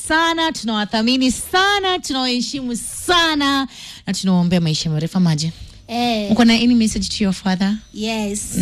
sana, tunawathamini sana, tunawaheshimu sana na tunawaombea maisha marefu. Maji, Eh, uko na any message to your father? yes.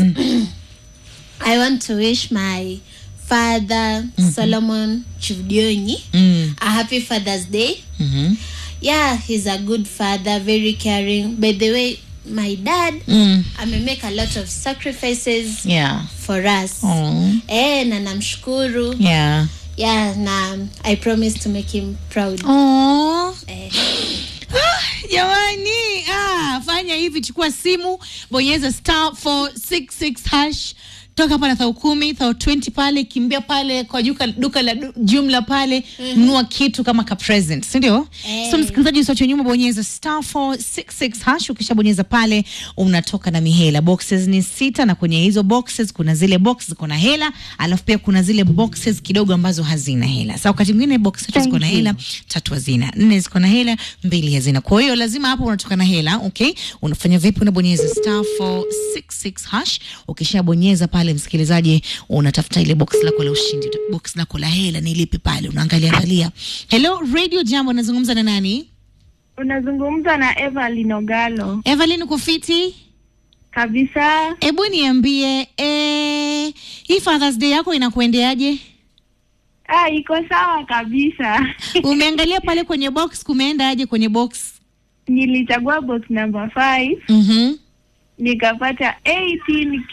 I want to wish my father, Solomon Chudionyi, Mm. a happy Father's Day. Mhm. Yeah, he's a good father, very caring. By the way, my dad, Mm. ame make a lot of sacrifices Yeah. for us. Oh. Eh, na namshukuru. Yeah. Yeah, na I promise to make him proud. Oh. Eh, Ah, jamani ah, fanya hivi chukua simu bonyeza star 466 hash toka hapa na thao kumi thao 20 pale kimbia pale kwa duka, duka la du- jumla pale nunua kitu kama ka present sindio Eh. so msikilizaji usiache nyuma bonyeza star 466 hash ukishabonyeza pale unatoka na mihela boxes ni sita na kwenye hizo boxes kuna zile box ziko na hela alafu pia kuna zile boxes kidogo ambazo hazina hela sa wakati mwingine box tatu ziko na hela tatu hazina nne ziko na hela mbili hazina kwa hiyo lazima hapo unatoka na hela okay unafanya vipi unabonyeza star 466 hash ukishabonyeza pale msikilizaji unatafuta ile box lako la ushindi box lako la hela ni lipi pale unaangalia angalia hello radio jambo nazungumza na nani Unazungumza na Evelyn Ogalo evelyn uko fiti kabisa. hebu niambie eh, hii fathers day yako inakuendeaje Ah, iko sawa kabisa. umeangalia pale kwenye box kumeenda aje kwenye box Nilichagua box number 5 mm-hmm. nikapata 18k.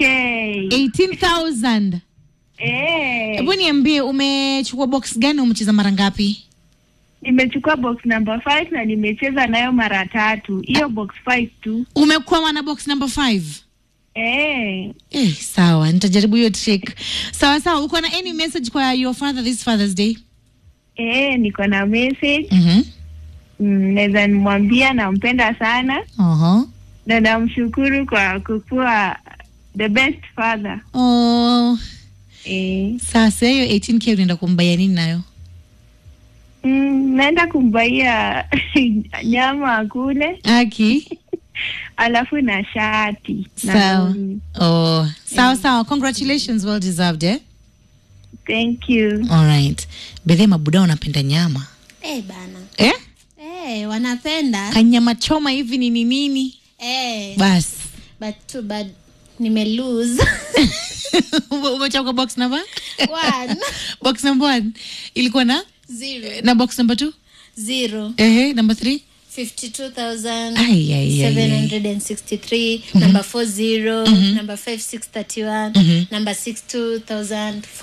18000 Eh, hebu niambie umechukua box gani umecheza mara ngapi nimechukua box number 5 na nimecheza nayo mara tatu. Hiyo box 5 tu. umekuwa na box number 5 Eh, Eh, sawa nitajaribu hiyo trick sawa sawa uko na any message kwa your father this father's day eh, niko na message. mm-hmm. Mm, naweza nimwambia nampenda sana uh-huh. na namshukuru kwa kukuwa the best father. oh, Eh, sasa hiyo 18k unaenda kumbaya nini nayo mm, naenda kumbaia nyama akule aki alafu na shati na sawa gauni. oh, sawa sawa congratulations well deserved eh? thank you alright bedhe mabuda wanapenda nyama eh bana. eh? Eh, wanapenda. kanyama choma hivi nini nini Eh, bas but too bad nime lose. Ume- umechagua box number One. box number one ilikuwa na Zero. na box number two Zero. ehe number three 52,000. Ai, ai, ai, ai. 763 number 40 number 5631 number 62000